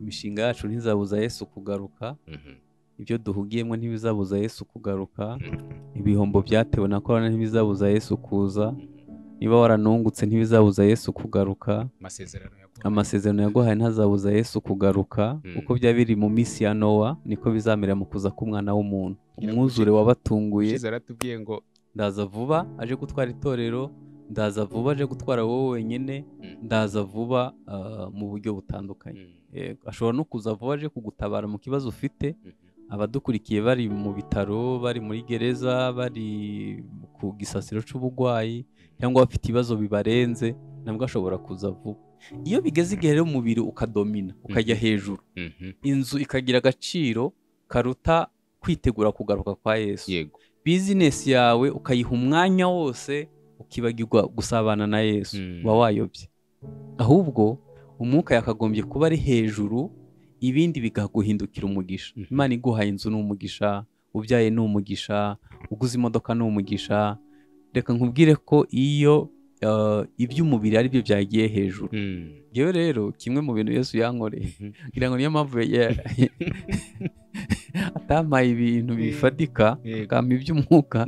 imishinga yacu ntizabuza yesu kugaruka ibyo duhugiyemo ntibizabuza yesu kugaruka ibihombo byatewe na korona ntibizabuza yesu kuza niba waranungutse ntibizabuza yesu kugaruka amasezerano yaguhaye ntazabuza yesu kugaruka uko byaba biri mu minsi ya nowa niko bizamerera mu kuza k'umwana w'umuntu umwuzure wabatunguye aratubwiye ngo ndaza vuba aje gutwara itorero ndaza vuba aje gutwara wowe wenyine ndaza vuba ah, mu buryo butandukanye Eh, ashobora no kuza vuba aje kugutabara mu kibazo ufite abadukurikiye bari mu bitaro bari muri gereza bari ku gisasiro cy'uburwayi cyangwa bafite ibibazo bibarenze nabwo ashobora kuza vuba iyo bigeze igihe rero umubiri ukadomina ukajya hejuru inzu ikagira agaciro karuta kwitegura kugaruka kwa yesu yego bizinesi yawe ukayiha umwanya wose ukibagirwa gusabana na yesu Mm. uba wayobye ahubwo umwuka yakagombye kuba ari hejuru ibindi bikaguhindukira umugisha Mhm. imana iguhaye inzu ni umugisha ubyaye ni umugisha uguze imodoka ni umugisha reka nkubwire ko iyo eh, iby'umubiri ari byo byagiye hejuru yewe rero kimwe mu bintu yesu yankoreye ngira ngo niyo mpamvu ya- atampaye ibintu bifatika yego akampa iby'umwuka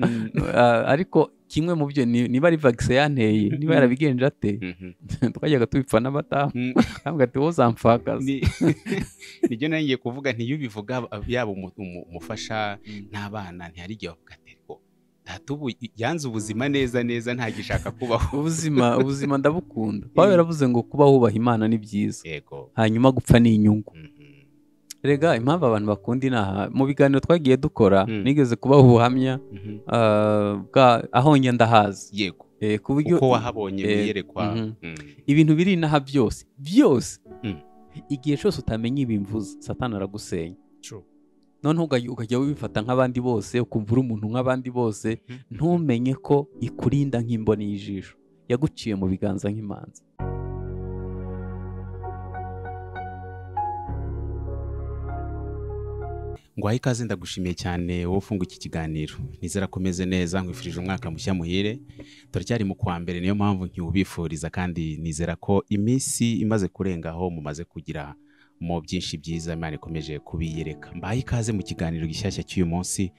Ah, ariko kimwe mu byo ni- niba ari vagisi yanteye niba Mhm. yarabigenje ate Mhm. twajyaga tubipfa n'abadamu Mm. ntabwo ati wowe uzampfakaza Ni- nibyo nari ngiye kuvuga ntiyubivuga yaba umu- umu- umufasha n'abana ntihari igihe bavuga ati ariko data ubu yanze ubuzima neza neza ntagishaka kubaho ubuzima ubuzima ndabukunda pawulo yaravuze ngo kuba wubaha imana ni byiza yego hanyuma gupfa ni inyungu Mhm. rega impamvu abantu bakunda inaha mu biganiro twagiye dukora Mm. nigeze kubaha ubuhamya Mhm. ah, bwa- aho njya ndahazi yego Eh, ku buryo uko wahabonye Eh, wiyerekwa mhm. Mhm. ibintu biri inaha byose byose Mm. igihe cyose utamenya ibimvuze satani aragusenya True. noneho ugaj- ukajya wifata nk'abandi bose ukumva uri umuntu nk'abandi bose ntumenye ko ikurinda nk'imboni y'ijisho yaguciye mu biganza nk'imanza ngwaye ikaze ndagushimiye cyane wowe ufunga iki kiganiro nizera ko umeze neza nkwifurije umwaka mushya muhire turacyari mu kwa mbere niyo mpamvu ntiwubifuriza kandi nizera ko iminsi imaze kurenga aho mumaze kugira mu byinshi byiza imana ikomeje kubiyereka mbaye ikaze mu kiganiro gishyashya cy'uyu munsi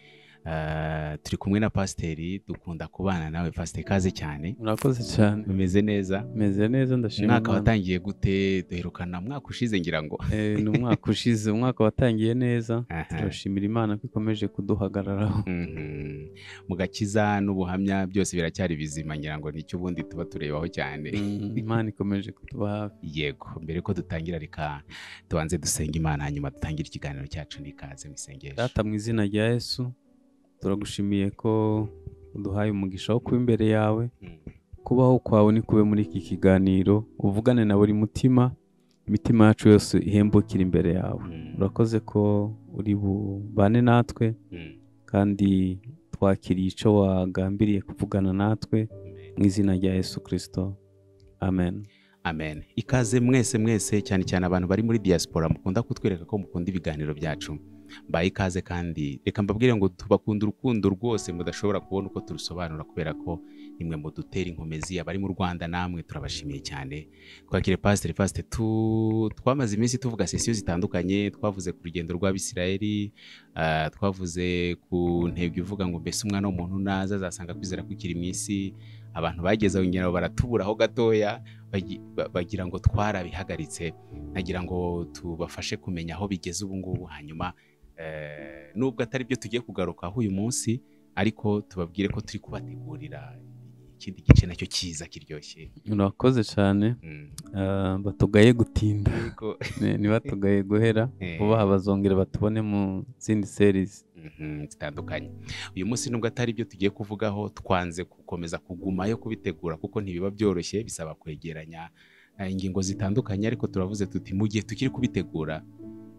Eh, turi kumwe na pasiteri dukunda kubana nawe pasiteri ikaze cyane murakoze cyane umeze neza meze neza ndashima umwaka Imana. watangiye gute duherukana umwaka ushize ngira ngo Eh, ni umwaka ushize umwaka watangiye neza Aha. turashimira imana ko ikomeje kuduhagararaho Mhm. mu gakiza n'ubuhamya byose biracyari bizima ngira ngo nicyo ubundi tuba turebaho cyane Mm, imana ikomeje kutuba hafi yego mbere ko dutangira reka tubanze dusenga imana hanyuma dutangire ikiganiro cyacu n'ikaze mu isengesho data mu izina rya yesu turagushimiye ko uduhaye umugisha wo kuba imbere yawe Mhm. kubaho kwawe ni kube muri iki kiganiro uvugane na buri mutima imitima yacu yose ihembukire imbere yawe urakoze ko uri bubane natwe Mhm. kandi twakiriye icyo wagambiriye kuvugana natwe mu izina rya yesu kirisito amen amen ikaze mwese mwese cyane cyane abantu bari muri diaspora mukunda kutwereka ko mukunda ibiganiro byacu mbaye ikaze kandi reka mbabwire ngo tubakunda urukundo rwose mudashobora kubona uko turusobanura kubera ko nimwe mu dutera inkomezi abari mu rwanda namwe turabashimiye cyane twakire pasiteri fasite tu twamaze iminsi tuvuga sesiyo zitandukanye twavuze ku rugendo rw'abisirayeli ah, twavuze ku ntego ivuga ngo mbese umwana w'umuntu naza azasanga kwizera kukiri mu isi abantu bageze aho ngira ngo baratuburaho gatoya bagi- ba- bagira ngo twarabihagaritse nagira ngo tubafashe kumenya aho bigeze ubu ngubu hanyuma eh, nubwo atari byo tugiye kugarukaho uyu munsi ariko tubabwire ko turi kubategurira ikindi gice nacyo cyiza kiryoshye urakoze cyane Mm. Ah, batugaye gutinda Ariko, Ni- ntibatugaye guhera eh, vuba bazongera batubone mu zindi serizi mhm, zitandukanye uyu munsi nubwo atari byo tugiye kuvugaho twanze gukomeza kugumayo kubitegura kuko ntibiba byoroshye bisaba kwegeranya eh, ingingo zitandukanye ariko turavuze tuti mu gihe tukiri kubitegura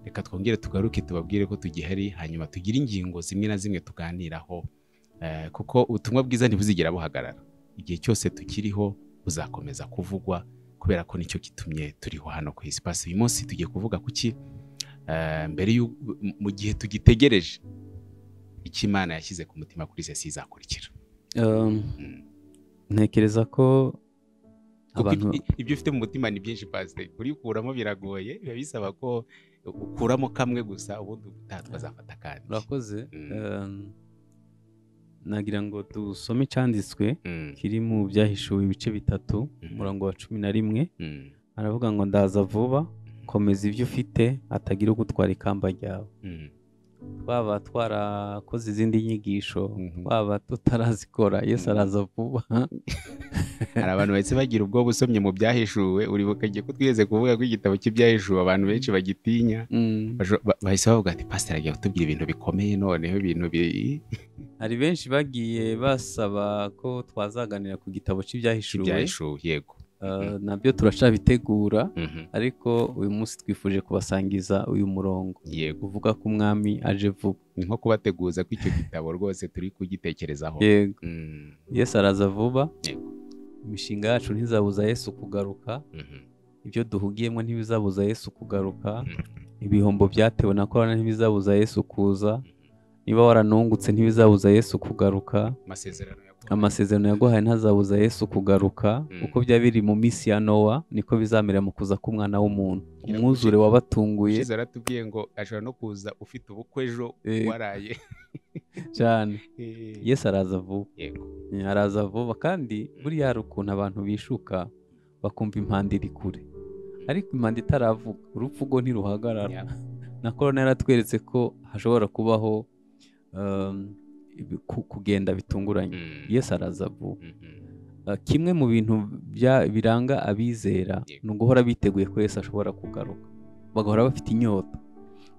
reka twongere tugaruke tubabwire ko tugihari hanyuma tugire ingingo zimwe na zimwe tuganiraho eh, kuko ubutumwa bwiza ntibuzigera buhagarara igihe cyose tukiriho buzakomeza kuvugwa kubera ko nicyo gitumye turiho hano ku isi pasi uyu munsi tugiye kuvuga kuki Eh, mbere y'u- m- mu gihe tugitegereje icyo imana yashyize ku mutima kuri sesiyo izakurikira Um, Mm. ntekereza ko kuko Abantu- ibyo- ibyo ufite mu mutima ni byinshi pasiteri kurikuramo biragoye biba bisaba ko ukuramo kamwe gusa ubundi ubutaha twazafata akandi urakoze Mm. Ehm, nagira ngo dusome icyanditswe Mm, kiri mu byahishuwe ibice bitatu Mhm. umurongo wa cumi na rimwe mm, aravuga ngo ndaza vuba komeza ibyo ufite hatagira ugutwara ikamba ryawe mm, twaba twarakoze izindi nyigisho mhm. twaba tutarazikora yesu Mhm. araza vuba hari abantu bahise bagira ubwoba usomye mu byahishuwe uribuka igihe ko twigeze kuvuga ko igitabo cy'ibyahishuwe abantu benshi bagitinya Mm. bajo- ba- bahise bavuga ati pasiteri agiye kutubwira ibintu bikomeye noneho ibintu bi- hari benshi bagiye basaba ko twazaganira ku gitabo cy'ibyahishuwe by'ibyahishuwe yego Eh, nabyo turacyabitegura Mhm, ariko uyu munsi twifuje kubasangiza uyu murongo yego uvuga ko umwami aje vuba ni nko kubateguza ko icyo gitabo rwose turi kugitekerezaho yego Mm, yesu araza vuba Yego. imishinga yacu ntizabuza yesu kugaruka mhm, ibyo duhugiyemo ntibizabuza yesu kugaruka Mhm. ibihombo byatewe na korona ntibizabuza yesu kuza niba waranungutse ntibizabuza yesu kugaruka amasezerano ya Pawulo. amasezerano yaguhaye ntazabuza yesu kugaruka Mm. uko byaba biri mu minsi ya nowa niko bizamera mu kuza k'umwana w'umuntu Yego. umwuzure wabatunguye ushize aratubwiye ngo ashobora no kuza ufite ubukwe ejo Eh. waraye cyane Eh, yesu araza vuba yego araza vuba kandi buriya hari ukuntu abantu bishuka bakumva impanda iri kure ariko impanda itaravuga urupfu rwo ntiruhagarara Yeah. na korona yaratweretse ko hashobora kubaho um, ibi- ku- kugenda bitunguranye Mm, yesu araza vuba mhm, Uh, kimwe mu bintu bya- biranga abizera Yego. ni uguhora biteguye ko yesu ashobora kugaruka bagahora bafite inyota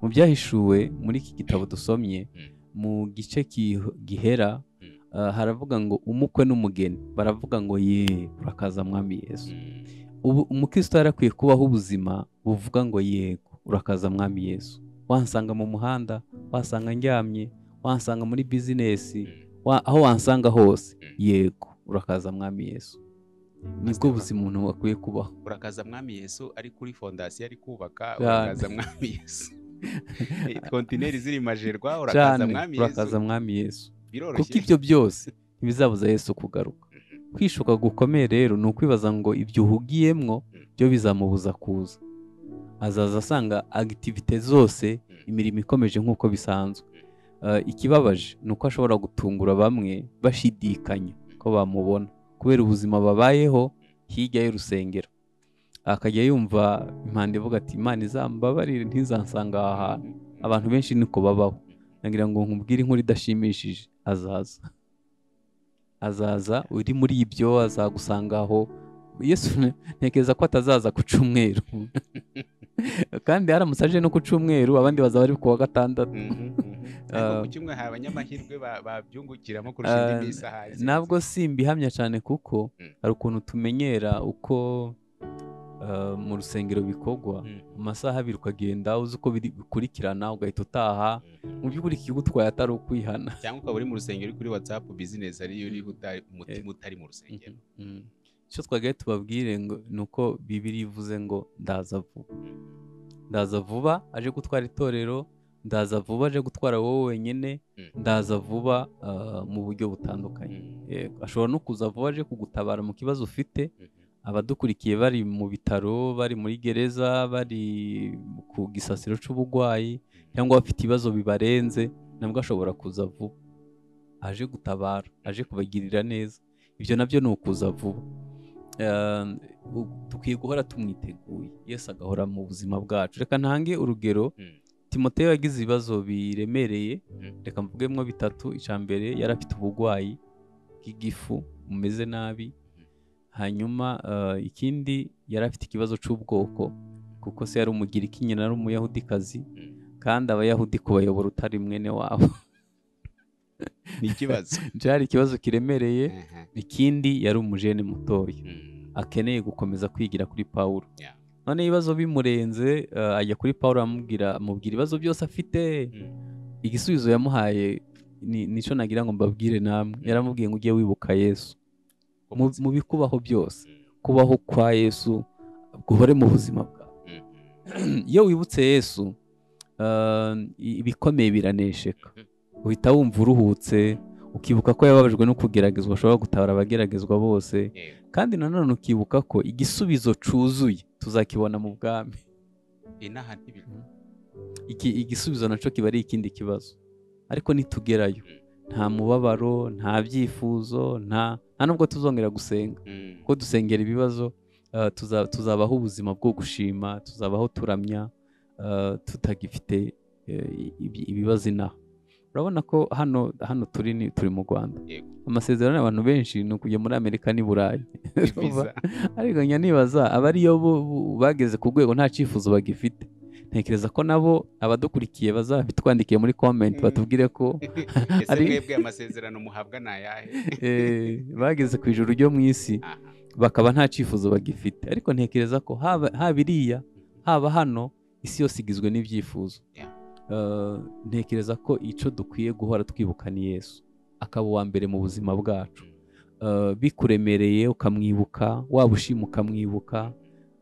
mu byahishuwe muri iki gitabo dusomye Mm. mu gice ki- gihera Mm. uh, haravuga ngo umukwe n'umugeni baravuga ngo ye urakaza mwami yesu mm, ubu umukristo yari akwiye kubaho ubuzima buvuga ngo yego urakaza mwami yesu wansanga mu muhanda wasanga ndyamye wansanga muri bizinesi mm. wa- aho wansanga hose Mm. yego urakaza mwami yesu nibwo Pastor buzima umuntu akwiye kubaho urakaza mwami yesu ari kuri fondasiyo ari kubaka Cyane. urakaza mwami yesu kontineri ziri majerwa urakaza cyane mwami urakaza yesu mwami yesu kuko biroroshye ibyo byose ntibizabuza yesu kugaruka kwishuka gukomeye rero ni ukwibaza ngo ibyo uhugiyemwo byo bizamubuza kuza azaza asanga agitivite zose imirimo ikomeje nk'uko bisanzwe Eh, ikibabaje ni uko ashobora gutungura bamwe bashidikanya ko bamubona kubera ubuzima babayeho hirya y'urusengero akajya yumva impande ivuga ati imana izambabarire ntizansanga aha hantu abantu benshi niko babaho nagira ngo nkubwire inkuru idashimishije azaza azaza uri muri ibyo azagusanga aho yesu ne- ntekereza ko atazaza ku cyumweru kandi haramutse aje no ku cyumweru abandi bazaba ari kuwa gatandatu Mhm, mhm. Ariko ku kimwe hari abanyamahirwe ba- babyungukiramo kurusha Ah, indi minsi ahari ntabwo si imbihamya cyane kuko Mm. hari ukuntu tumenyera uko eh, mu rusengero bikorwa Mhm, mu masaha abiri ukagenda uzi uko biri- bikurikirana ugahita utaha mu by'ukuri ikigutwaye atari ukwihana cyangwa ukaba uri mu rusengero uri kuri watsapu bizinesi ariyo uri utari- umutima utari mu rusengero Mhm. icyo twagaye tubabwire ngo ni uko bibiri ivuze ngo ndaza vuba ndaza vuba aje gutwara itorero ndaza vuba aje gutwara wowe wenyine Mm. ndaza vuba ah, mu buryo butandukanye Yego, ashobora no kuza vuba aje kugutabara mu kibazo ufite abadukurikiye bari mu bitaro bari muri gereza bari ku gisasiro cy'uburwayi cyangwa bafite ibibazo bibarenze nabwo ashobora kuza vuba aje gutabara aje kubagirira neza ibyo nabyo ni ukuza vuba Eh, u- dukwiye guhora tumwiteguye yesu agahora mu buzima bwacu reka ntange urugero Mm. timoteyo yagize ibibazo biremereye Mm. reka mvugemo bitatu icya mbere yari afite uburwayi bw'igifu bumeze nabi hanyuma eh, ikindi yari afite ikibazo cy'ubwoko kuko se yari umugiriki nyina ari umuyahudikazi Mm. kandi abayahudi kubayobora utari mwene wabo ni ikibazo byari ikibazo kiremereye Aha, ikindi yari umujene mutoya mm, akeneye gukomeza kwigira kuri pawulo Yeah. none ibibazo bimurenze eh, ajya kuri pawulo amubwira amubwira ibibazo byose afite mm, igisubizo yamuhaye ni nicyo nagira ngo mbabwire namwe yaramubwiye ngo ujye wibuka yesu mu, mu bikubaho byose mm, kubaho kwa yesu guhore mu buzima bwawe mm, iyo wibutse yesu eh, ibikomeye biranesheka mm. uhita wumva uruhutse ukibuka ko yababajwe no kugeragezwa ashobora gutabara abageragezwa bose yego kandi nanone ukibuka ko igisubizo cyuzuye tuzakibona mu bwami inaha ntibikora Iki- igisubizo nacyo kiba ari ikindi kibazo ariko nitugerayo nta mubabaro nta byifuzo nta nta nubwo tuzongera gusenga ko dusengera ibibazo eh, tuza- tuzabaho ubuzima bwo gushima tuzabaho turamya eh, tutagifite eh, ibi- ibibazo inaha urabona ko hano hano turi ni- turi mu rwanda Yego. amasezerano y'abantu benshi ni ukujya muri amerika n'i burayi ibiza ariko njya nibaza abariyo bo- bo- bageze ku rwego nta cyifuzo bagifite ntekereza ko nabo abadukurikiye bazabitwandikiye muri comment Mm. batubwire ko ese Ari- mwebwe amasezerano muhabwa ni ayahe eh, bageze ku ijuru ryo mu isi Aha. bakaba nta cyifuzo bagifite ariko ntekereza ko haba haba iriya haba hano isi yose igizwe n'ibyifuzo Yeah. Eh, ntekereza ko icyo dukwiye guhora twibuka ni yesu akaba uwa mbere mu buzima bwacu Eh, bikuremereye ukamwibuka waba ushima ukamwibuka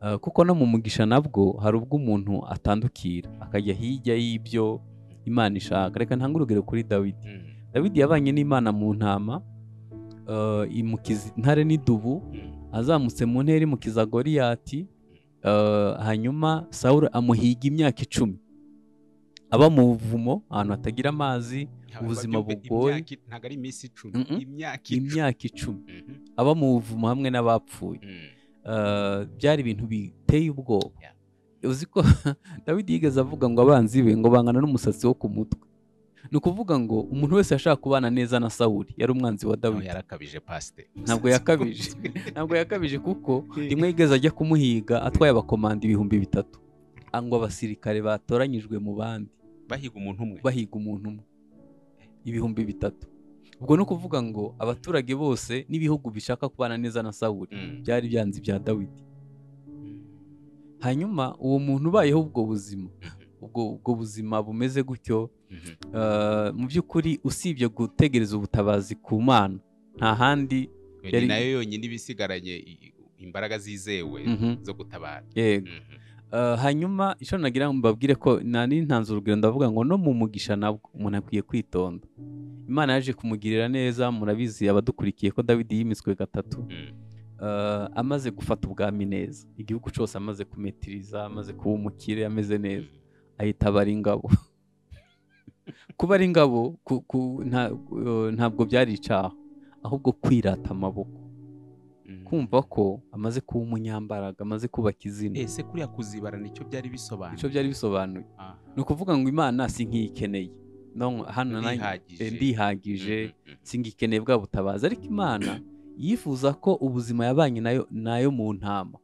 Eh, kuko no mu mugisha nabwo hari ubwo umuntu atandukira akajya hirya y'ibyo imana ishaka reka ntange urugero kuri dawidi Mm, dawidi yabanye n'imana mu ntama eh, imukiza intare n'idubu mm, azamutse mu ntera imukiza goriyati eh, hanyuma sawuro amuhiga imyaka icumi aba mu buvumo ahantu hatagira amazi Ubuzima Ntabwo byumve bugoye. imyaka i- ntabwo ari iminsi icumi Mm-mm. imyaka icumi imyaka icumi Mhm, aba mu buvumo hamwe n'abapfuye mm, Eh, byari ibintu biteye ubwoba Yeah. uzi ko dawidi yigeze avuga ngo abanzi be ngo bangana n'umusatsi wo ku mutwe ni ukuvuga ngo umuntu wese yashaka kubana neza na sawuri yari umwanzi wa nawe dawidi yarakabije pasite Ntabwo yakabije. ntabwo yakabije kuko rimwe yigeze ajya kumuhiga atwaye abakomanda ibihumbi bitatu ngo abasirikare batoranyijwe mu bandi bahiga umuntu umwe bahiga umuntu umwe ibihumbi bitatu ubwo ni ukuvuga ngo abaturage bose n'ibihugu bishaka kubana neza na sawuri Mm. byari byanze ibya dawidi hanyuma uwo muntu ubayeho ubwo buzima ubwo, ubwo buzima bumeze gutyo Mhm, eh, mu by'ukuri usibye gutegereza ubutabazi ku mana nta handi yari nayo yonyine iba isigaranye i- i- imbaraga zizewe Mhm. zo gutabara yego Mhm, Eh, hanyuma icyo nagira ngo mbabwire ko nta n'intanzu urugero ndavuga ngo no mu mugisha nabwo umuntu akwiye kwitonda imana yaje kumugirira neza murabizi abadukurikiye ko dawidi yimitswe gatatu mm, eh, amaze gufata ubwami neza igihugu cyose amaze kumetiriza amaze kuba umukire ameze neza ahita aba ari ingabo kuba ari ingabo ku- ku- nta- eh, ntabwo byari icyaha ahubwo kwirata amaboko mm. kumva ko amaze kuba umunyambaraga amaze kubaka izina ese kuriya kuzibara nicyo byari bisobanura icyo byari bisobanuye Aha. ni ukuvuga ngo imana si nk'iyikeneye No, hano nanjye- Ndihagije. eh, ndihagije Mhm, mhm. singikeneye bwa butabazi ariko imana yifuza ko ubuzima yabanye nayo nayo mu ntama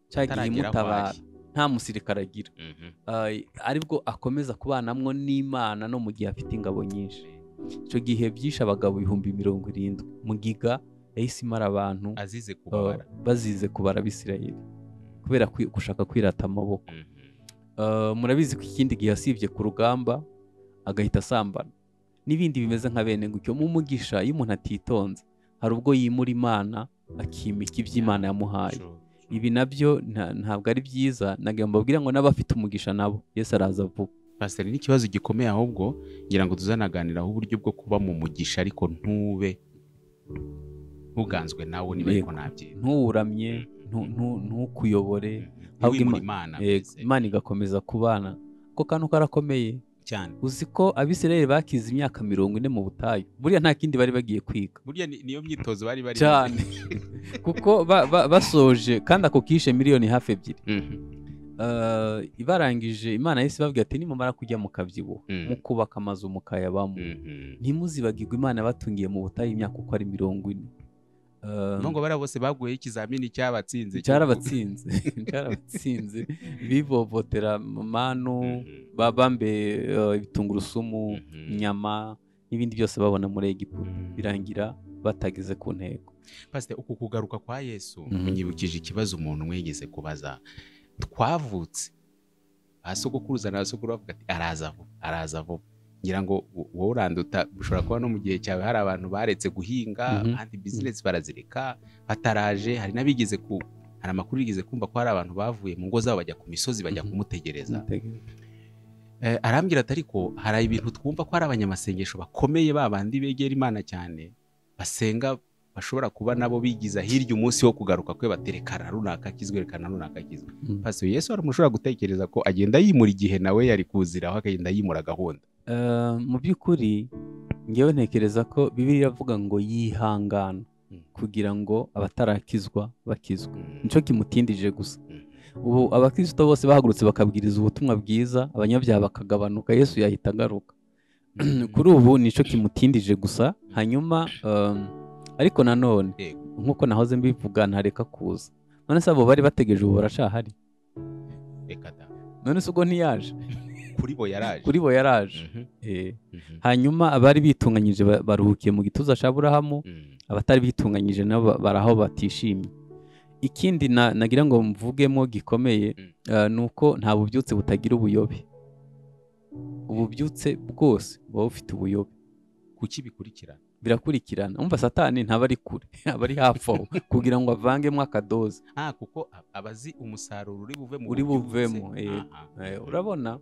cyagiye Ataragera aho imutabara ari. nta musirikare agira Mhm. Ay, aribwo akomeza kubanamwo n'imana no mu gihe afite ingabo nyinshi icyo gihe byishe abagabo ibihumbi mirongo irindwi mugiga yahise imara abantu azize eh, kubabara bazize kubara abisirayeli kubera kwi- gushaka kwirata amaboko Mhm. Uh, murabizi ko ikindi gihe yasibye ku rugamba agahita asambana n'ibindi bimeze nka bene gutyo mu mugisha iyo umuntu atitonze hari ubwo yimura imana akimika iby'imana yamuhaye Sure, sure. ibi nabyo nta- ntabwo ari byiza nagira ngo mbabwire ngo n'abafite umugisha nabo yesu araza vuba pasiteri ni ikibazo gikomeye ahubwo ngira ngo tuzanaganiraho uburyo bwo kuba mu mugisha ariko ntube ntuganzwe nawe niba ariko nabyita ntuwuramye ntu- ntu- ntukuyobore ahubwo wimura Ima- imana Eh, mbese. imana igakomeza kubana ko kantu karakomeye cyane uzi ko abisirayeli bakize imyaka mirongo ine mu butayu buriya nta kindi bari bagiye kwiga burya ni- niyo myitozo bari bari cyane kuko ba- ba- basoje kandi ako kishe miliyoni hafi ebyiri Mhm, Eh, ibarangije imana yahise ibabwira ati nimumara kujya mu kabyibuho Mm. mukubaka amazu mukayabamo mhm. ntimuzibagirwe imana batungiye mu butayu imyaka uko ari mirongo ine Eh, nubwo bariya bose baguyeho ikizamini cyabatsinze cyarabatsinze cyarabatsinze bivovotera manu Mhm, ba- bambaye eh, ibitungurusumu mhm. inyama n'ibindi byose babona muri egiputa Mhm. birangira batageze ku ntego pasite uku kugaruka kwa yesu Mhm. munyibukije ikibazo umuntu mwegeze kubaza twavutse asogokuruza na sogokuru bavuga ati araza vuba araza vuba ngira ngo wo- wowe uranduta ushobora kuba no mu gihe cyawe hari abantu baretse guhinga Mhm. kandi bizinesi barazireka bataraje hari n'abigeze ku hari amakuru yigeze kumva ko hari abantu bavuye mu ngo zabo bajya ku misozi bajya Mhm. kumutegereza arambwira ati ariko hari ibintu twumva ko ari abanyamasengesho bakomeye babandi begera imana cyane basenga bashobora kuba nabo bigiza hirya umunsi wo kugaruka kwe baterekana runaka akizwe rekana runaka akizwe pasiyo yesu hari umuntu ushobora gutekereza ko agenda yimura igihe nawe yari kuziraho akagenda yimura gahunda mu by'ukuri ngewe ntekereza ko bibiri iravuga ngo yihangana kugira ngo abatarakizwa bakizwe nicyo kimutindije gusa ubu abakristo bose bahagurutse bakabwiriza ubutumwa bwiza abanyabyaha bakagabanuka yesu yahita agaruka kuri ubu nicyo kimutindije gusa hanyuma ariko nanone nk'uko nahoze mbivuga ntareka kuza none se abo bari bategereje ubu baracahari none se ubwo ntiyaje kuri bo yaraje kuri bo yaraje hanyuma abari bitunganyije baruhukiye mu gituza cya burahamu abatari bitunganyije nabo baraho batishimye ikindi nagira ngo mvugemo gikomeye ni uko nta bubyutse butagira ubuyobe ububyutse bwose buba bufite ubuyobe kuki bikurikirana birakurikirana umva satani ntaba ari kure aba ari hafi aho kugira ngo avangemo akadoze ah kuko aba azi umusaruro uri buvemo uri buvemo urabona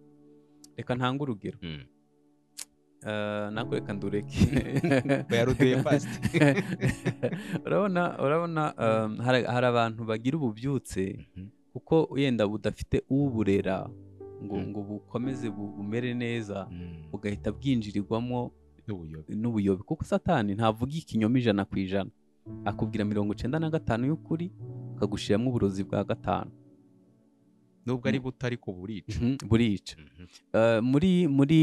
reka ntange urugero nako reka ndureke bayaruteye fasiti urabona urabona hari abantu bagira ububyutse kuko wenda budafite uburera ngo ngo bukomeze bumere neza bugahita bwinjirirwamo n'ubuyobe kuko satani ntavuga ikinyoma ijana ku ijana akubwira mirongo icyenda na gatanu y'ukuri akagushiramo uburozi bwa gatanu nubwo ari buto ariko burica burica muri muri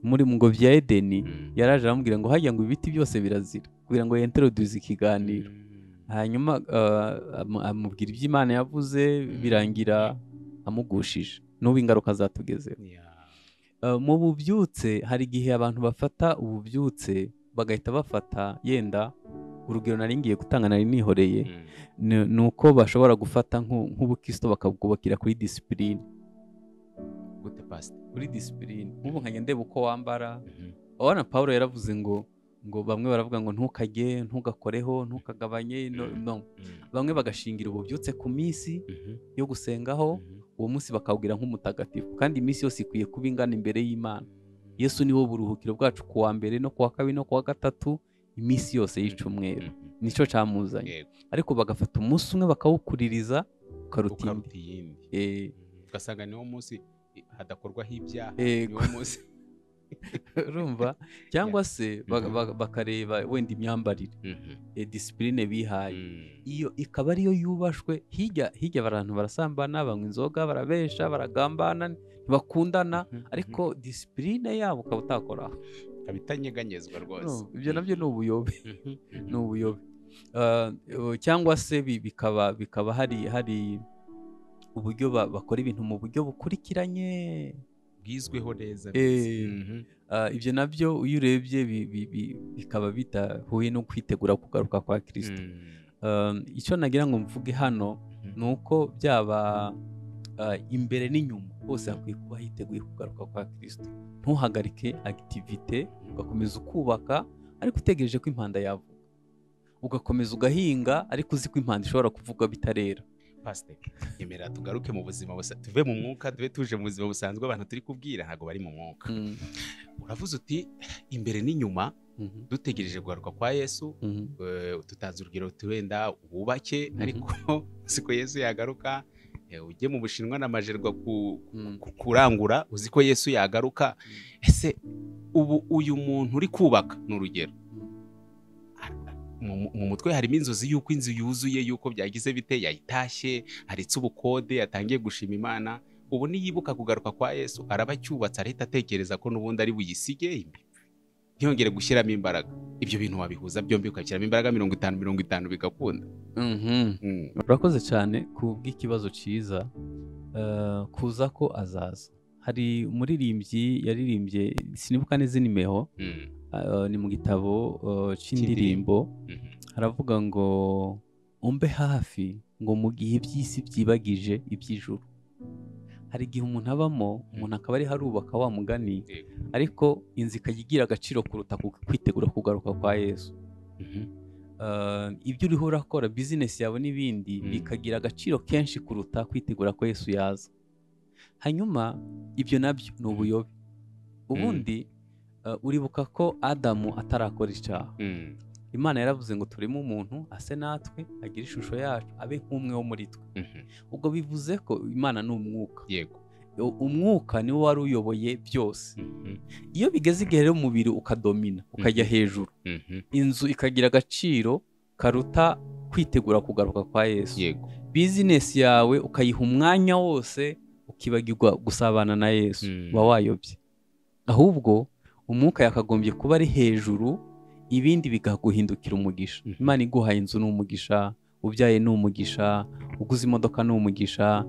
muri ngo bya edeni yaraje aramubwira ngo hajya ngo ibiti byose birazira kugira ngo yenteroduze ikiganiro hanyuma amubwira ibyo imana yavuze birangira amugushije n'ubu ingaruka zatugezeho mu bubyutse hari igihe abantu bafata ububyutse bagahita bafata yenda urugero nari ngiye gutanga nari nihoreye ni uko bashobora gufata nk'ubukristo bakabwubakira kuri disipurine kuri disipurine nk'ubu nkajya ndeba uko wambara urabona paul yaravuze ngo ngo bamwe baravuga ngo ntukajye ntugakoreho ntukagabanye bamwe bagashingira ububyutse ku minsi yo gusengaho uwo munsi bakawubwira nk'umutagatifu kandi iminsi yose ikwiye kuba ingana imbere y'imana yesu ni wo buruhukiro bwacu ku wa mbere no ku wa kabiri no ku wa gatatu iminsi yose y'icumweru nicyo cyamuzanye ariko bagafata umunsi umwe bakawukuririza ukaruta iyindi ugasanga niwo munsi hadakorwaho ibyaha niwo munsi urumva cyangwa se bakareba wenda imyambarire disipurine bihaye iyo ikaba ariyo yubashwe hirya hirya abantu barasambana banywa inzoga barabesha baragambana ntibakundana ariko disipurine yabo ukaba utakoraho ikaba itanyeganyezwa rwose ibyo nabyo ni ubuyobe ni ubuyobe cyangwa se bikaba bikaba hari hari uburyo bakora ibintu mu buryo bukurikiranye bwizweho neza ibyo nabyo iyo urebye bikaba bidahuye no kwitegura kugaruka kwa kirisito icyo nagira ngo mvuge hano ni uko byaba imbere n'inyuma hose hakwiye kuba hiteguye kugaruka kwa kirisito ntuhagarike agitivite ugakomeza ukubaka ariko utegereje ko impanda yavuga ugakomeza ugahinga ariko uzi ko impanda ishobora kuvuga bitarera pasiteri yemera tugaruke mu buzima tuve mu mwuka tube tuje mu buzima busanzwe abantu turi kubwira ntabwo bari mu mwuka uravuze uti imbere n'inyuma dutegereje guharuka kwa yesu tutanze urugero turenda wubake ariko siko yesu yagaruka ujye mu bushinwa na majerwa kurangura uzi ko yesu yagaruka ese ubu uyu muntu uri kubaka ni urugero mu mutwe harimo inzozi y'uko inzu yuzuye y'uko byagize bite yayitashye haritse ubukode yatangiye gushima imana ubu niyibuka kugaruka kwa yesu araba acyubatse arahita atekereza ko n'ubundi ari buyisige ntiyongere gushyiramo imbaraga ibyo bintu wabihuza byombi ukashyiramo imbaraga mirongo itanu mirongo itanu bigakunda urakoze cyane ku bw'ikibazo cyiza kuza ko azaza hari umuririmbyi yaririmbye sinibuka n'izinimeho ni mu gitabo cy'indirimbo haravuga ngo umbe hafi ngo mu gihe iby'isi byibagije iby'ijuru hari igihe umuntu abamo umuntu akaba ari harubaka wa mugani ariko inzu ikajya igira agaciro kuruta kwitegura kugaruka kwa yesu ibyo uriho urakora bizinesi yawe n'ibindi bikagira agaciro kenshi kuruta kwitegura ko yesu yaza hanyuma ibyo nabyo ni ubuyobe ubundi eh, uribuka ko adamu atarakora icyaha Mm, imana yaravuze ngo turimo umuntu ase natwe agire ishusho yacu abe nk'umwe wo muri twe mhm, ubwo bivuze ko imana ni umwuka yego U- umwuka niwo wari uyoboye byose Mhm, iyo bigeze igihe rero umubiri ukadomina ukajya hejuru mhm, inzu ikagira agaciro karuta kwitegura kugaruka kwa yesu yego bizinesi yawe ukayiha umwanya wose ukibagirwa gusabana na yesu Mm. uba wayobye ahubwo umwuka yakagombye kuba ari hejuru ibindi bikaguhindukira umugisha Mhm. imana iguhaye inzu ni umugisha ubyaye ni umugisha uguze imodoka ni umugisha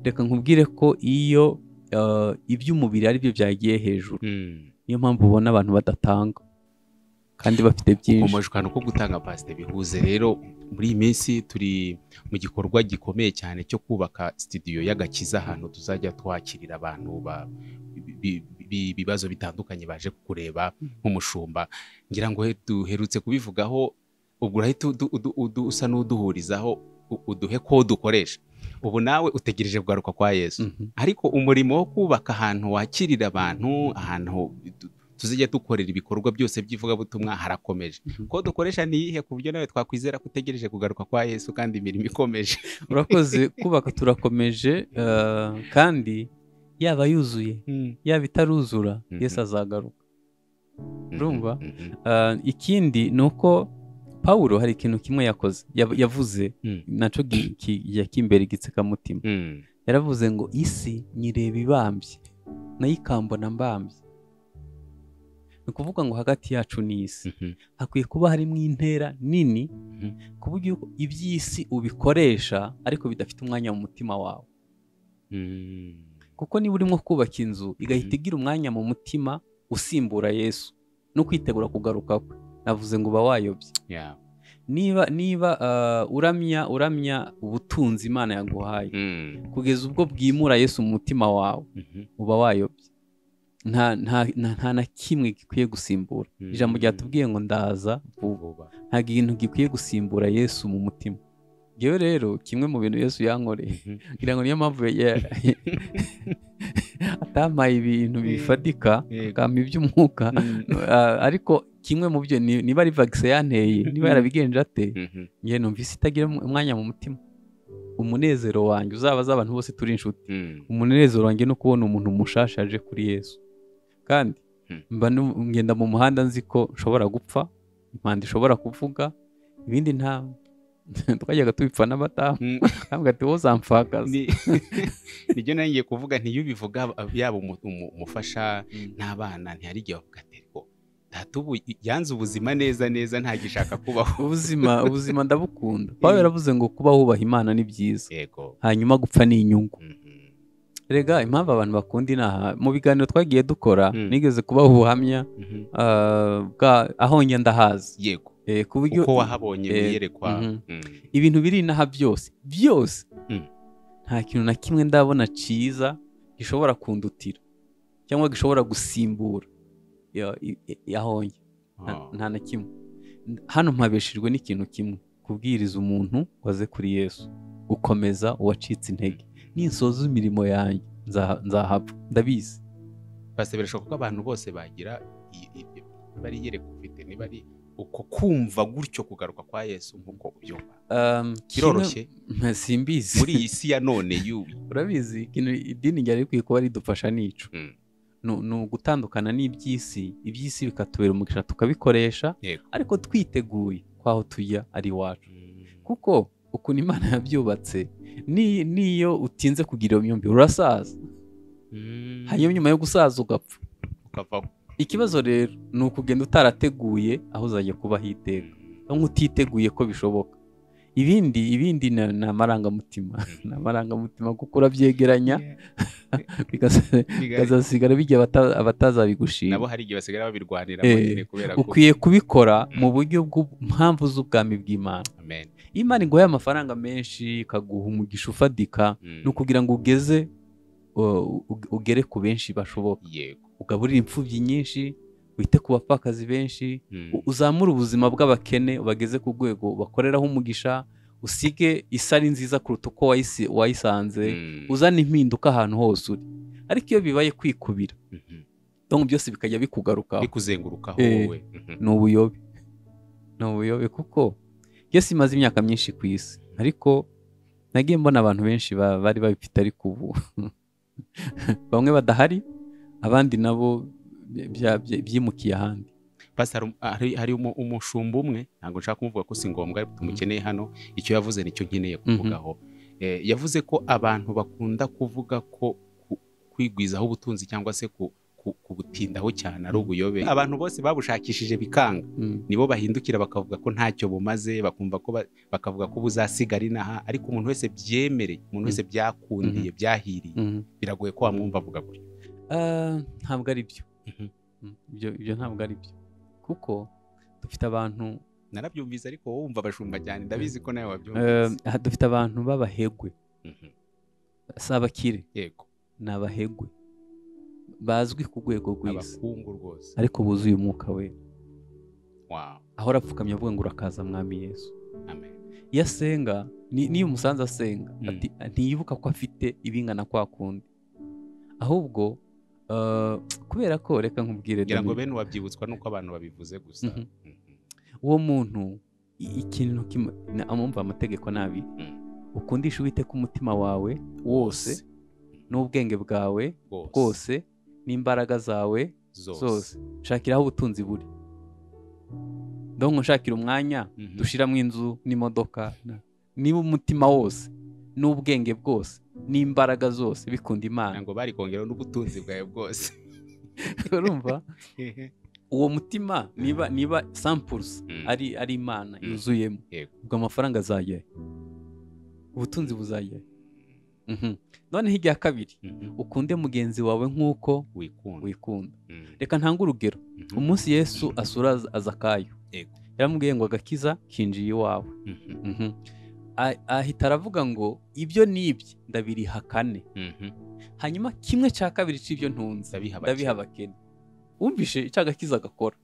reka nkubwire ko iyo eh, iby'umubiri ari byo byagiye hejuru Mm. niyo mpamvu ubona abantu badatanga kandi bafite byinshi ukomeje ahantu ko gutanga pasite bihuze rero muri iyi minsi turi mu gikorwa gikomeye cyane cyo kubaka sitidiyo y'agakiza ahantu tuzajya twakirira abantu ba- bi- bi- ibibazo bitandukanye baje kureba nk'umushumba ngira ngo he- duherutse kubivugaho ubwo urahita udu- udu- udu- usa n'uduhurizaho u- uduhe ko dukoresha ubu nawe utegereje kugaruka kwa yesu Mhm. ariko umurimo wo kubaka ahantu wakirira abantu ahantu tu- tuzajya dukorera ibikorwa byose by'ivugabutumwa harakomeje Mhm. ko dukoresha n'iyihe ku buryo nawe twakwizera ko utegereje kugaruka kwa yesu kandi imirimo ikomeje urakoze kubaka turakomeje eh, kandi yaba yuzuye yaba itaruzura Mhm. yesu azagaruka Urumva? Mhm. Eh, ikindi ni uko pawulo hari ikintu kimwe yakoze yav- yavuze Mhm. nacyo gi- ki- yakimbera igitsikamutima Mhm. yaravuze ngo isi nyireba ibambye nayo ikambona mbambye ni ukuvuga ngo hagati yacu n'isi Mhm. hakwiye kuba harimo intera nini Mhm. ku buryo iby'isi ubikoresha ariko bidafite umwanya mu mutima wawe Mhm. kuko niba urimo kubaka inzu igahita Mhm. igira umwanya mu mutima usimbura yesu no kwitegura kugaruka kwe navuze ngo uba wayobye Yeah. niba niba ah, uramya uramya ubutunzi imana yaguhaye Mhm. kugeza ubwo bwimura yesu mu mutima wawe Mhm. uba wayobye nta nta nta, nta na kimwe gikwiye gusimbura ijambo ryatubwiye ngo ndaza vuba Vuba. nta kintu gikwiye gusimbura yesu mu mutima ngewe rero kimwe mu bintu yesu yankoreye Mhm. ngira ngo niyo mpamvu ya- atampaye ibintu bifatika Yego. akampa iby'umwuka Mhm. Ah, ariko kimwe mu byo ni- niba ari vagisi yanteye niba yarabigenje ate Mhm. njye numvise itagira um- umwanya mu mutima umunezero wanjye uzaba z'abantu bose turi inshuti Mhm. umunezero wanjye ni ukubona umuntu mushasha aje kuri yesu kandi Hmm. mba nu- ngenda mu muhanda nzi ko nshobora gupfa impanda ishobora kuvuga ibindi nta twajyaga tubipfa n'abadamu Mhm. ntabwo ati wowe uzampfakaza Ni- nibyo nari ngiye kuvuga ntiyubivuga yaba umu- umu- umufasha n'abana ntihari igihe bavuga ati ariko data ubu yanze ubuzima neza neza ntagishaka kubaho ubuzima ubuzima ndabukunda pawulo yaravuze ngo kuba wubaha imana ni byiza yego hanyuma gupfa ni inyungu Mhm. rega impamvu abantu bakunda inaha mu biganiro twagiye dukora Mm. nigeze kubaha ubuhamya Mhm. ah, bwa- aho ngenda hazi yego Eh, ku buryo kuko wahabonye Eh, wiyerekwa mhm. Mhm. ibintu biri inaha byose byose Mm. nta kintu na kimwe ndabona cyiza gishobora kundutira cyangwa gishobora gusimbura ya- i- i- aho njya Nta- Ah. nta na kimwe N- hano mpabeshejwe n'ikintu kimwe kubwiriza umuntu waze kuri yesu gukomeza uwacitse intege ninsoza imirimo yanjye nza- nzahapfa ndabizi Pastor, birashoboka ko abantu bose bagira i- i- i- bariyereka ufite niba ari uko kumva gutyo kugaruka kwa yesu nk'uko ubyumva Um, kimwe- biroroshye Mpa- simbizi muri iyi si ya none y'ubu urabizi ikintu idini ryari rikwiye kuba ridufasha nico Mm. Nu- ni ugutandukana n'iby'isi iby'isi bikatubera umugisha tukabikoresha Yego. ariko twiteguye kwaho tujya ari iwacu kuko ukuntu imana yabyubatse ni- n'iyo utinze kugira iyo myumvire urasaza Mhm. hanyuma nyuma yo gusaza ugapfa ukavaho ikibazo rero ni ukugenda utarateguye aho uzajya kuba hiteka cyangwa utiteguye ko bishoboka ibindi ibindi ni ni amarangamutima ni amarangamutima kuko urabyegeranya bigasa- Bigari. bikazasigara bijya abata- abatazabigushima nabo hari igihe basigara babirwanira Eh, nyine kubera ko ukwiye kubikora Mm. mu buryo bw'impamvu z'ubwami bw'imana amen iyo imana iguhaye amafaranga menshi ikaguha umugisha ufatika ni ukugira ngo ugeze uh, u- ugere ku benshi bashoboka yego ugaburire imfubyi nyinshi wite ku bapfakazi benshi u- uzamure ubuzima bw'abakene ubageze ku rwego bakoreraho umugisha usige isari nziza kuruta uko wayisi- wayisanze uzana impinduka ahantu hose uri ariko iyo bibaye kwikubira donc byose bikajya bikugarukaho bikuzengurukaho Eh. wowe Mhm. ni ubuyobe ni ubuyobe kuko yesi imaze imyaka myinshi ku isi ariko nagiye mbona abantu benshi ba- bari babifite ariko ubu bamwe badahari abandi nabo bya- bya- bya- byimukiye ahandi Pastor, um- hari- hari umu- umushumba umwe ntabwo nshaka kumuvuga ko si ngombwa ariko tumukeneye hano icyo yavuze nicyo nkeneye kuvugaho Eh, yavuze ko abantu bakunda kuvuga ko ku- kwigwizaho ubutunzi cyangwa se ku- ku- kubutindaho cyane ari ubuyobe abantu bose babushakishije bikanga Mm. nibo bahindukira bakavuga ko ntacyo bumaze bakumva ko ba- bakavuga ko buzasigara inaha ariko umuntu wese byemereye umuntu wese byakundiye byahiriye Mhm. biragoye ko wamwumva avuga gutyo Ah, ntabwo ari byo Mhm. Mm, ibyo ibyo ntabwo ari byo kuko dufite abantu narabyumvise ariko wowe wumva abashumba cyane ndabizi ko nawe eh, wabyumvise aha dufite abantu b'abahegwe Mhm. si abakire yego ni abahegwe bazwi ku rwego rw'isi abakungu rwose ariko buzuye umwuka we wow ahora apfukamye avuga ngo urakaza mwami yesu amen iyo asenga ni- niyo umusanze asenga Mm. ati- ntiyibuka ko afite ibingana kwa kundi ahubwo eh, kubera ko reka nkubwire ngira ngo Dominic. bene uwabyibutswa nuko abantu babivuze gusa Mhm. Mhm. uwo muntu i- ikintu kima- na- amumva amategeko nabi Mm. ukundisha uwiteka umutima wawe wose Wose. n'ubwenge bwawe bwose n'imbaraga zawe zose zose shakira aho ubutunzi buri ndonko nshakira umwanya Mhm. dushiramo inzu n'imodoka na- niba umutima wose n'ubwenge bwose n'imbaraga zose bikunda imana ngira ngo bari kongeraho n'ubutunzi bwawe bwose urumva uwo mutima niba niba sampulse Mm. ari ari imana Mm. yuzuyemo Yego. ubwo amafaranga azajyayo ubutunzi buzajyayo Mhm. noneho irya kabiri Mhm. ukunde mugenzi wawe nk'uko wikunda wikunda Mhm. reka ntange urugero Mhm. umunsi yesu asura azakayo Yego. yaramubwiye ngo agakiza kinjiye iwawe Mhm. Mhm. A- ahita aravuga ngo ibyo n'ibye ndabiriha kane Mhm. hanyuma kimwe cya kabiri cy'ibyo ntunze Ndabiha abakene. ndabiha abakene wumvishe icyo agakiza agakora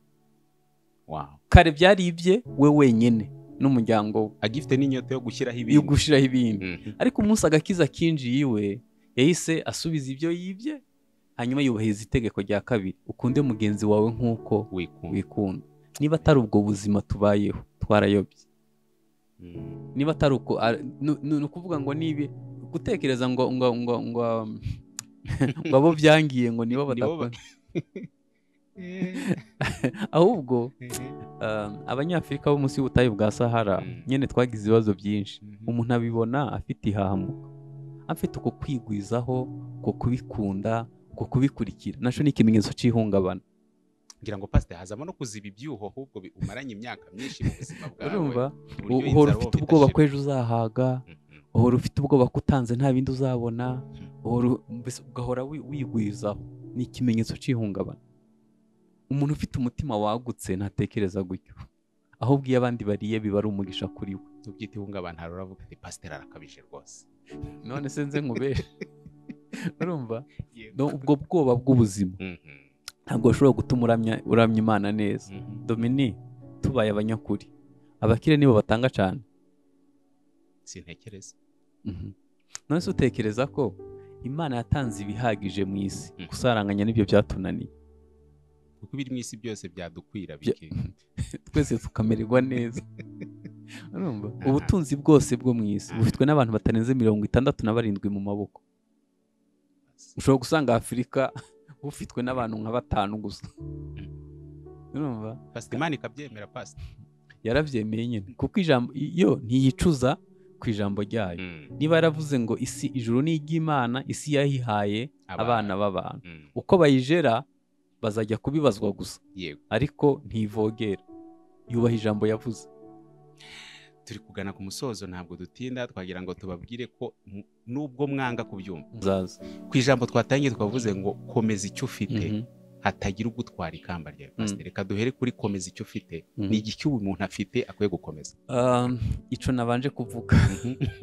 wow kare byari ibye we wenyine n'umuryango we agifite n'inyota yo gushyiraho yo ibindi gushyiraho ibindi Mhm. ariko umunsi agakiza kinjiye iwe yahise asubiza ibyo yibye hanyuma yubahiriza itegeko rya kabiri ukunde mugenzi wawe nk'uko wikunda wikunda niba atari ubwo buzima tubayeho twarayobye Mhm. niba atari uko ari- nu- nu- ni ukuvuga ngo nibi gutekereza ngo ngo ngo ngo um, ngo abo byangiye ngo nibo Nibo ba- badakora ahubwo um, abanyafurika bo munsi y'ubutayu bwa sahara Mm. nyine twagize ibibazo byinshi Mhm. umuntu abibona afite ihahamuka afite uko kwigwizaho uko kubikunda uko kubikurikira nacyo ni ikimenyetso cy'ihungabana ngira ngo pasite hazamo no kuziba ibyuho ahubwo bi- umaranye imyaka myinshi mu buzima bwawe urumva ku buryo uhora inzara ufite wumva ubwoba ko idashira. ejo uzahaga Mhm. uhora ufite ubwoba ko utanze nta bindi uzabona uhora u- mbese ugahora wi- wigwizaho ni ikimenyetso cy'ihungabana umuntu ufite umutima wagutse ntatekereza gutyo ahubwo iyo abandi bariye biba ari umugisha kuri we tubyita ihungabana hari uravuga ati pasiteri arakabije rwose none se nze nkubere urumva No, ubwo bwoba bw'ubuzima Mhm. ntabwo bashobora gutuma uramya uramya imana neza Mhm. domini tubaye abanyakuri abakire nibo batanga cyane sintekereza Mhm. none se utekereza ko imana yatanze ibihagije mu isi Mhm. gusaranganya n'ibyo byatunaniye kuko ibiri mu isi byose byadukwira Bya- bike twese tukamererwa neza urumva Aha. ubutunzi bwose bwo mu isi Aha. bufitwe n'abantu batarenze mirongo itandatu na barindwi mu maboko ushobora gusanga afurika bufitwe n'abantu nka batanu gusa urumva pasite imana ikabyemera pasite yarabyemeye nyine kuko ijambo yo ntiyicuza ku ijambo ryayo niba yaravuze ngo isi ijuru ni iry'imana isi yayihaye abana b'abantu Mhm. uko bayijera bazajya kubibazwa gusa yego ariko ntivogera yubaha ijambo yavuze turi kugana ku musozo ntabwo dutinda twagira ngo tubabwire ko mu- nubwo mwanga kubyumva muzaza ku ijambo twatangiye twavuze ngo komeza icyo ufite Mhm. hatagira ugutwara ikamba ryawe Mm. pasiteri reka duhere kuri komeza icyo ufite Mhm. ni igiki ubu umuntu afite akwiye gukomeza Um, ico nabanje kuvuga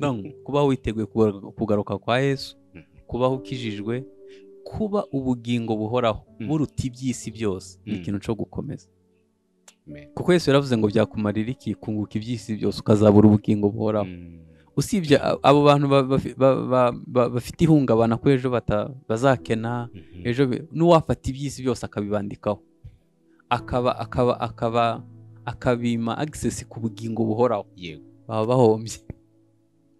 non kubaho witeguye kugaruka- kugaruka kwa yesu Mhm. kubaho ukijijwe kuba ubugingo buhoraho Mm. buruta iby'isi byose ni Mm. ikintu cyo gukomeza kuko Yesu yaravuze ngo byakumarira iki kunguka iby'isi byose ukazabura ubugingo buhoraho usibye abo bantu ba- bafi- ba- ba- ba- bafite ihungabana ko ejo bata- bazakena ejo be- n'uwafata iby'isi byose akabibandikaho akaba akaba akaba akabima agisesi ku bugingo buhoraho yego baba bahombye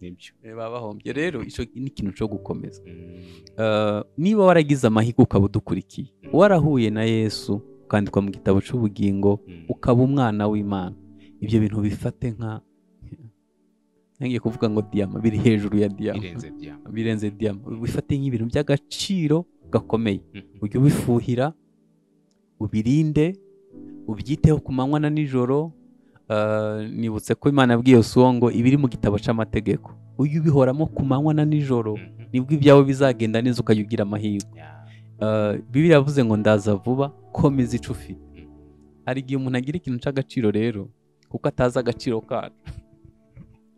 nibyo Eh, baba bahombye rero icyo ni ikintu cyo gukomeza Mm. Eh, niba waragize amahirwe ukaba udukurikiye Mm. warahuye na yesu ukandikwa mu gitabo cy'ubugingo Mm. ukaba umwana w'imana ibyo bintu bifate nka ntangiye kuvuga ngo diyama biri hejuru ya diyama birenze byamba birenze diyama bifate nk'ibintu by'agaciro gakomeye Mhm. ujye ubifuhira ubirinde ubyiteho ku manywa na nijoro Eh, nibutse ko imana yabwiye yosuwa ngo ibiri mu gitabo cy'amategeko ujye ubihoramo ku manywa na nijoro Mhm. nibwo ibyawe bizagenda neza ukajya ugira amahirwe Yeah. Eh, bibiri yavuze ngo ndaza vuba komeza icyo ufite Mhm. hari igihe umuntu agira ikintu cy'agaciro rero kuko atazi agaciro kacu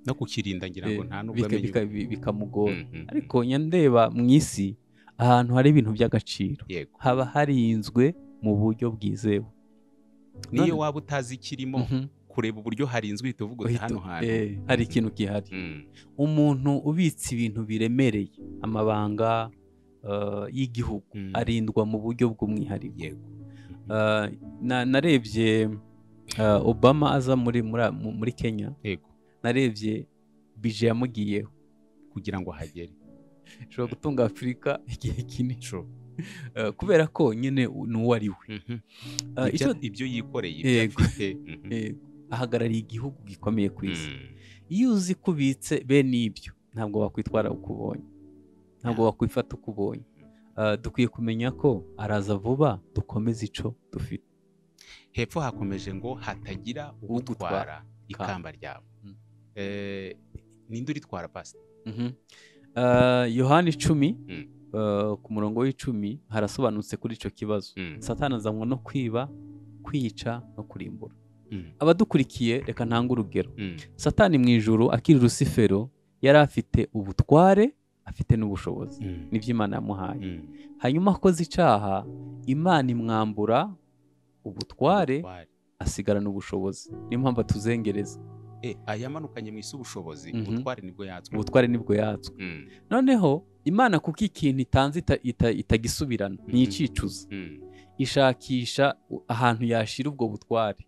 no kukirinda ngira ngo nta nubwo bika- amenya bika- uko- bi- bikamugora Mhm. ariko njya ndeba mu isi ahantu hari ibintu by'agaciro yego haba harinzwe mu buryo bwizewe niyo None- waba utazi ikirimo Mhm. kureba uburyo harinzwe uhita uvuga uti Uhita- hano hantu eh, hari ikintu gihari Mm. umuntu ubitse ibintu biremereye amabanga eh, y'igihugu Mm. arindwa mu buryo bw'umwihariko yego Eh, na- narebye eh, obama aza muri muri- muri kenya yego narebye bije yamugiyeho kugira ngo ahagere ishobora gutunga afurika igihe kinini Sure. Eh, kubera ko nyine u- ni uwo ari we Mhm. Eh, Ibyo- icyo- ibyo yikoreye ibyo Yego. afite Mhm. eh, ahagarariye igihugu gikomeye ku isi Mm. iyo uzi ko ubitse bene ibyo ntabwo wakwitwara uko ubonye ntabwo wakwifata uko ubonye Eh, dukwiye kumenya ko araza vuba dukomeze ico dufite hepfo hakomeje ngo hatagira Ugutwara ugutwara ikamba ryabo Mm. Eh, ninde uritwara pasita Mhm. Eh, yohani icumi Mm. eh, ku murongo w'icumi harasobanutse kuri ico kibazo satani azanwa no kwiba kwica no kurimbura Mm. abadukurikiye reka ntange urugero Mm. satani mu ijuru akiri rusifero yari afite ubutware afite n'ubushobozi Mm. nibyo imana yamuhaye Mm. hanyuma akoze icyaha imana imwambura ubutware Ubutware. asigarana ubushobozi niyo mpamvu atuzengereza Eh, ayamanukanye mu isi ubushobozi Mhm. ubutware nibwo yatswe ubutware nibwo yatswe Mm. noneho imana kuko ikintu itanze ita- ita- itagisubirana ntiyicicuza Mm. ishakisha u- ahantu yashyira ubwo butware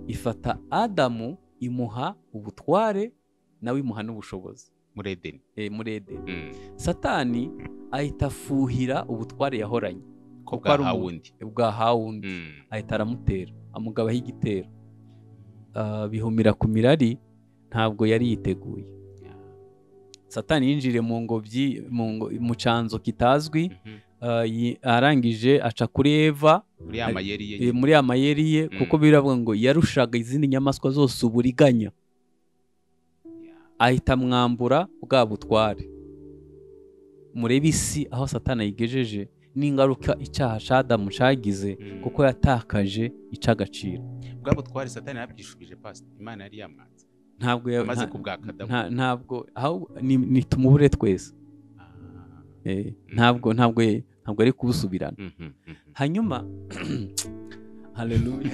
ifata adamu imuha ubutware nawe imuha n'ubushobozi muri edeni eh, muri edeni Mm. satani ahita afuhira ubutware yahoranye ko Kuko ari bwahawe umuntu. undi bwahawe undi Mm. ahita aramutera amugabaho igitero Ah, bihumira ku mirari ntabwo yari yiteguye Yeah. satani yinjiriye mu ngobyi mu ngo- mu cyanzu kitazwi Mhm. ah, yi- arangije aca kuri eva muri ya Ari- mayeri ye eh, muri ya mayeri ye Mm. kuko biravuga ngo yarushaga izindi nyamaswa zose uburiganya Yeah. ahita amwambura bwa butware murebe isi aho satani ayigejeje n'ingaruka icyaha cya adamu cyagize Mm. kuko yatakaje icy'agaciro bwa butware satani yabwishubije pasita imana yari yamwanze ntabwo ya- amaze nta- kubwaka adamu nta- ntabwo ahubwo ni- ni tumubure twese Ah. Eh, ntabwo ntabwo ye- ntabwo ari kubusubirana Mhm. Mhm. hanyuma haleluya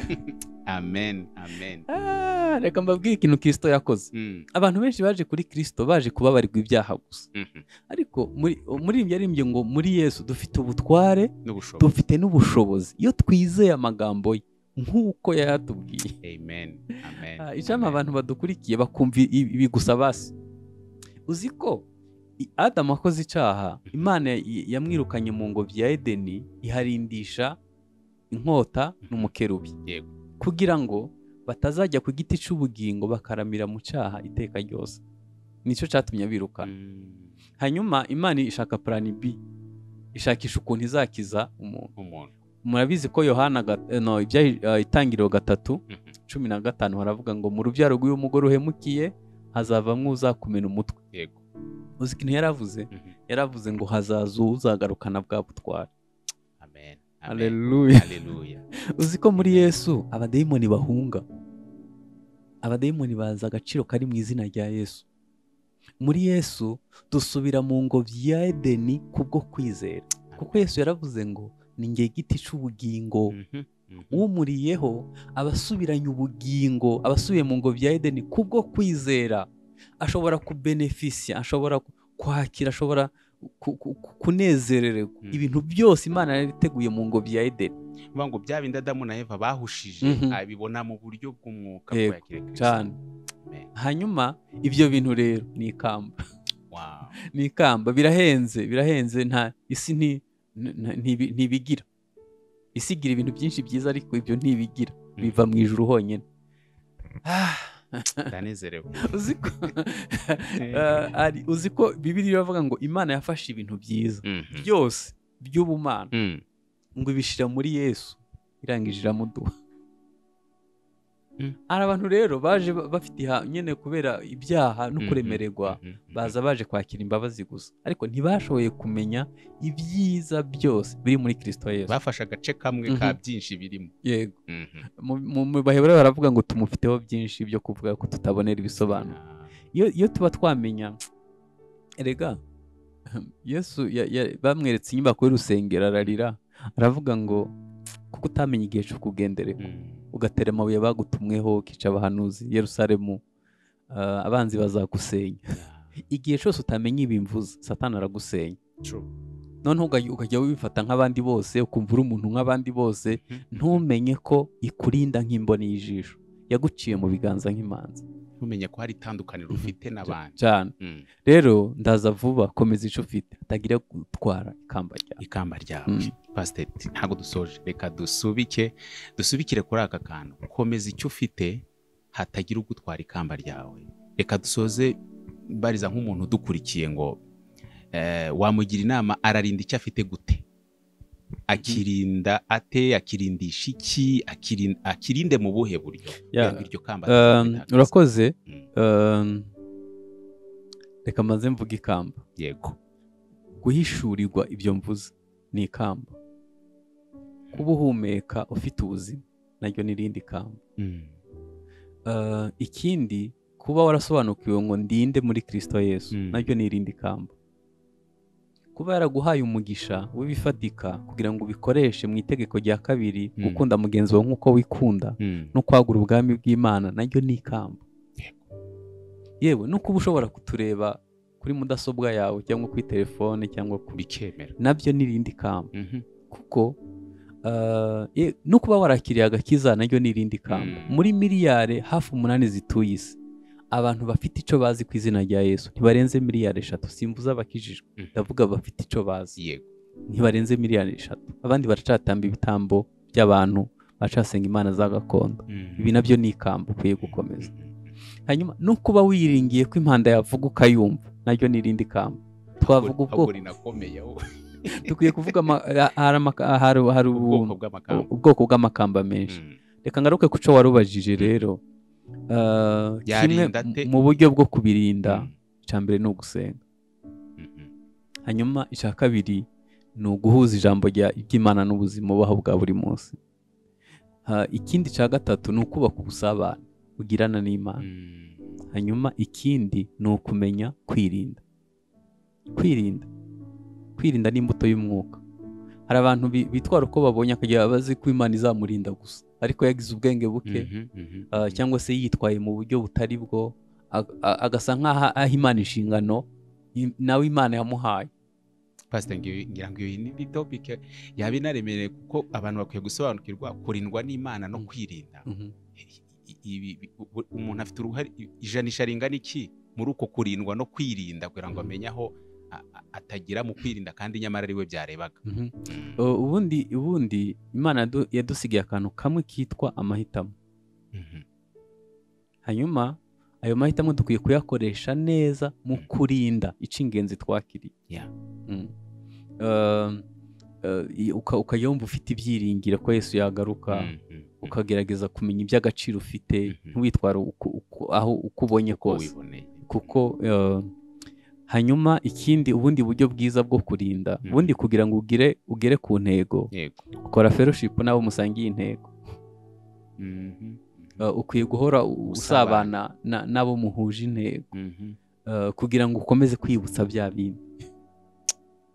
amen amen Ah, reka mbabwire ikintu kirisito yakoze Mm. abantu benshi baje kuri kirisito baje kubabarirwa ibyaha gusa Mhm. ariko muri muri ibyo arimbye ngo muri yesu dufite ubutware n'ubushobozi dufite n'ubushobozi iyo twizeye amagambo ye nk'uko yayatubwiye amen amen Ah, icyampa amen. abantu badukurikiye bakumva i- ibi gusa basi uzi ko i- adamu akoze icyaha imana ya- yamwirukanye mu ngobyi ya edeni iharindisha inkota n'umukerubi Yego. kugira ngo batazajya ku giti cy'ubugingo bakaramira mu cyaha iteka ryose nicyo cyatumye abirukana Mm. hanyuma imana ishaka purani b ishakisha ukuntu izakiza umuntu umuntu murabizi ko yohana gat- eh, no, ibya- eh, itangiriro gatatu Mhm. cumi na gatanu haravuga ngo mu rubyaro rw'uyu mugore uhemukiye hazavamo uzakumena umutwe yego uzi ikintu yaravuze Mhm. yaravuze ngo hazaza uzagarukana bwa butwara amen amen aleluya haleluya uzi ko muri yesu abadayimoni bahunga abadayimoni bazi agaciro kari mu izina rya yesu muri yesu dusubira mu ngobyi ya edeni kubwo kwizera kuko yesu yaravuze ngo ni nge giti cy'ubugingo Mhm. umuriyeho aba asubiranye ubugingo aba asubiye mu ngo bya edeni kubwo kwizera ashobora kubenefisiya ashobora kwakira ashobora kunezererwa ibintu byose imana yari iteguye mu ngo bya edeni bivuga ngo bya bindi adamu na eva bahushije abibona mu buryo bw'umwuka cyane hanyuma ibyo bintu rero ni ikamba ni ikamba birahenze birahenze nta isi ntibigira isi igira ibintu byinshi byiza ariko ibyo ntibigira biva mu ijoro honyine ndanezerewe uzi ko bibiri iravuga ngo imana yafashe ibintu byiza byose by'ubumana ngo ibishyira muri yesu irangije iramuduha hari abantu rero baje bafite nyine kubera ibyaha no kuremererwa baza baje kwakira imbabazi gusa ariko ntibashoboye kumenya ibyiza byose biri muri kirisito yesu bafashe agace kamwe ka byinshi birimo yego mu bahebura baravuga ngo tumufiteho byinshi byo kuvuga ko tutabonera ibisobanuro iyo tuba twamenya erega yesu bamweretse inyubako y'urusengero ararira aravuga ngo kuko utamenya igihe cyo kugenderera ugatera amabuye bagutumweho ukica abahanuzi Yerusalemu abanzi bazagusenya igihe cyose utamenya ibimvuze satana aragusenya noneho ukajya wifata nk'abandi bose ukumva uri umuntu nk'abandi bose ntumenye ko ikurinda nk'imboni y'ijisho yaguciye mu biganza nk'imanza ntumenye ko hari itandukaniro ufite n'abandi cyane rero ndaza vuba komeza icyo ufite atagira gutwara ikamba ryawe ikamba ryawe pasiteri ntabwo dusoje reka dusubike dusubikire kuri aka kantu komeza icyo ufite hatagira ugutwara ikamba ryawe reka dusoze bariza nk'umuntu udukurikiye ngo wamugira inama ararinda icyo afite gute akirinda ate akirindisha iki akirinde mu buhe buryo iryo kamba urakoze reka maze mvuga ikamba yego guhishurirwa ibyo mvuze ni ikamba kuba uhumeka ufite ubuzima naryo ni irindi kamba ikindi kuba warasobanukiwe ngo ndinde muri kirisito yesu naryo ni irindi kamba kuba yaraguhaye umugisha w'ibifatika kugira ngo ubikoreshe mu itegeko rya kabiri gukunda mugenzi wawe nk'uko wikunda no kwagura ubwami bw'imana naryo ni ikamba yewe no kuba ushobora kutureba kuri mudasobwa yawe cyangwa kuri telefone cyangwa bikemera nabyo ni irindi kamba kuko no kuba warakiriye agakiza naryo ni irindi kamba muri miliyari hafi umunani zituye isi abantu bafite icyo bazi ku izina rya yesu ntibarenze miliyari eshatu simvuze abakijijwe ndavuga bafite icyo bazi yego ntibarenze miliyari eshatu abandi baracatamba ibitambo by'abantu baracasenga imana za gakondo ibi nabyo ni ikamba ukwiye gukomeza hanyuma no kuba wiringiye ko impanda yavuga ukayumva naryo ni irindi kamba twavuga ubwoko dukwiye kuvuga hari ubwoko bw'amakamba menshi reka ngaruke ku cyo warubajije rero kimwe mu buryo bwo kubirinda icya mbere ni ugusenga hanyuma icya kabiri ni uguhuza ijambo ry'imana n'ubuzima bubaho bwa buri munsi ikindi cya gatatu ni ukubaka ubusabane ugirana n'imana hanyuma ikindi ni ukumenya kwirinda kwirinda kwirinda ni imbuto y'umwuka hari abantu bitwara uko babonye akajya bazi ko imana izamurinda gusa ariko yagize ubwenge buke cyangwa se yitwaye mu buryo butari bwo agasa nk'aho aha imana inshingano nawe imana yamuhaye ngira ngo iyi ni topike yaba inaremereye kuko abantu bakwiye gusobanukirwa kurindwa n'imana no kwirinda umuntu afite uruhare ijanisha ringana iki muri uko kurindwa no kwirinda kugira ngo amenye aho atagira mu kwirinda kandi nyamara ari we byarebaga ubundi ubundi imana yadusigaye akantu kamwe kitwa amahitamo hanyuma ayo mahitamo dukwiye kuyakoresha neza mu kurinda ingenzi twakiriye ukajya wumva ufite ibyiringiro ko yesu yagaruka ukagerageza kumenya iby'agaciro ufite ntiwitware aho uko ubonye kose kuko hanyuma ikindi ubundi buryo bwiza bwo kurinda ubundi kugira ngo ugire ugere ku ntego ukora feroshipu n'abo musangiye intego ukwiye guhora usabana n'abo muhuje intego kugira ngo ukomeze kwibutsa bya bindi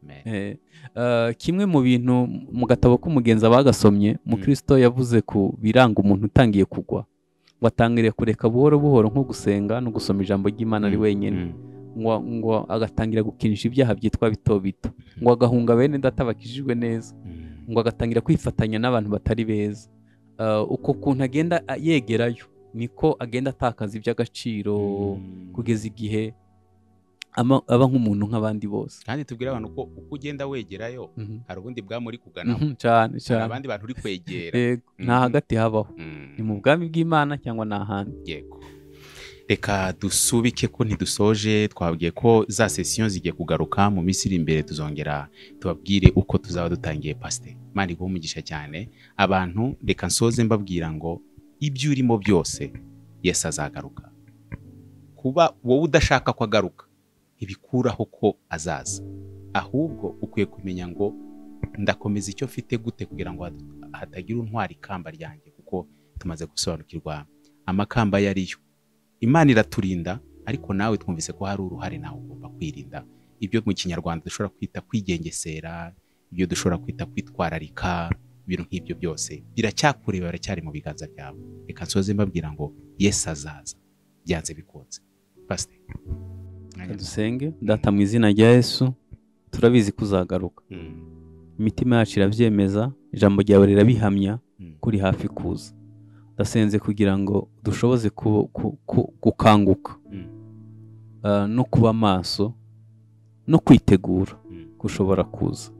Amen. Eh, eh, kimwe mu bintu mu gatabo k'umugenzi abagasomye mukristo yavuze ku biranga umuntu utangiye kugwa ngo atangiriye kureka buhoro buhoro nko gusenga no gusoma ijambo ry'imana ari Mm, wenyine mm, ngo, ngo agatangira gukinisha ibyaha byitwa bito bito ngo agahunga bene data bakijijwe neza mm, ngo agatangira kwifatanya n'abantu batari beza Ah, uko kuntu agenda a- yegerayo niko agenda atakaza iby'agaciro mm. kugeza igihe ama- aba nk'umuntu nk'abandi bose kandi tubwire abantu ko uko ugenda wegerayo Mhm. hari ubundi bwami uri kugana Mhm, cyane hari cyane abandi bantu uri kwegera Yego, nta Mhm. hagati habaho Mm, ni mu bwami bw'imana cyangwa ni ahandi yego. reka dusubike ko ntidusoje twabwiye ko za sesiyo zigiye kugaruka mu minsi iri imbere tuzongera tubabwire uko tuzaba dutangiye pasite mani guha umugisha cyane abantu reka nsoze mbabwira ngo ibyo urimo byose yesu azagaruka kuba wowe udashaka ko agaruka ntibikuraho ko azaza ahubwo ukwiye kumenya ngo ndakomeza icyo mfite gute kugira ngo hat- hatagira untwara ikamba ryanjye kuko tumaze gusobanukirwa amakamba yari yo imana iraturinda ariko nawe twumvise ko hari uruhare nawe ugomba kwirinda ibyo mu kinyarwanda dushobora kwita kwigengesera ibyo dushobora kwita kwitwararika ibintu nk'ibyo byose biracyakureba biracyari mu biganza byawe reka nsoze mbabwira ngo yesu azaza byanze bikunze pasite Reka dusenge data mu izina rya yesu turabizi ko uzagaruka imitima yacu irabyemeza ijambo ryawe rirabihamya ko uri hafi kuza ndasenze kugira ngo dushoboze ku- ku- ku- gukanguka Mm. Ah, no kuba maso no kwitegura Mm. gushobora kuza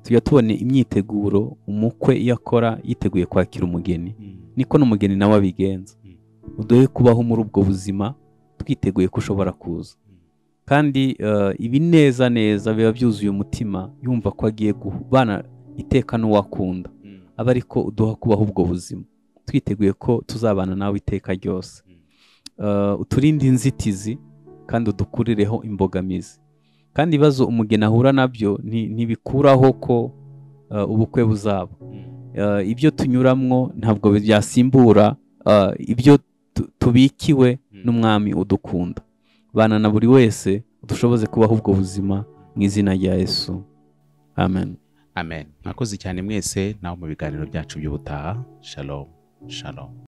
tujya tubona imyiteguro umukwe iyo akora yiteguye kwakira umugeni niko n'umugeni nawe abigenza Mm. uduhe kubaho muri ubwo buzima twiteguye ko ushobora kuza kandi eh, ibi neza neza biba byuzuye umutima yumva ko agiye kubana iteka n'uwakunda aba ariko uduha kubaho ubwo buzima twiteguye ko tuzabana nawe iteka ryose Mm. Eh, uturinde inzitizi kandi udukurireho imbogamizi kandi ibibazo umugeni ahura nabyo nti- ntibikuraho ko eh, ubukwe buzaba Eh, ibyo tunyuramwo ntabwo byasimbura eh, ibyo tu- tubikiwe n'umwami udukunda bana na buri wese dushoboze kubaho ubwo buzima mu izina rya yesu amen amen mwakoze cyane mwese nawe mu biganiro byacu by'ubutaha shalom shalom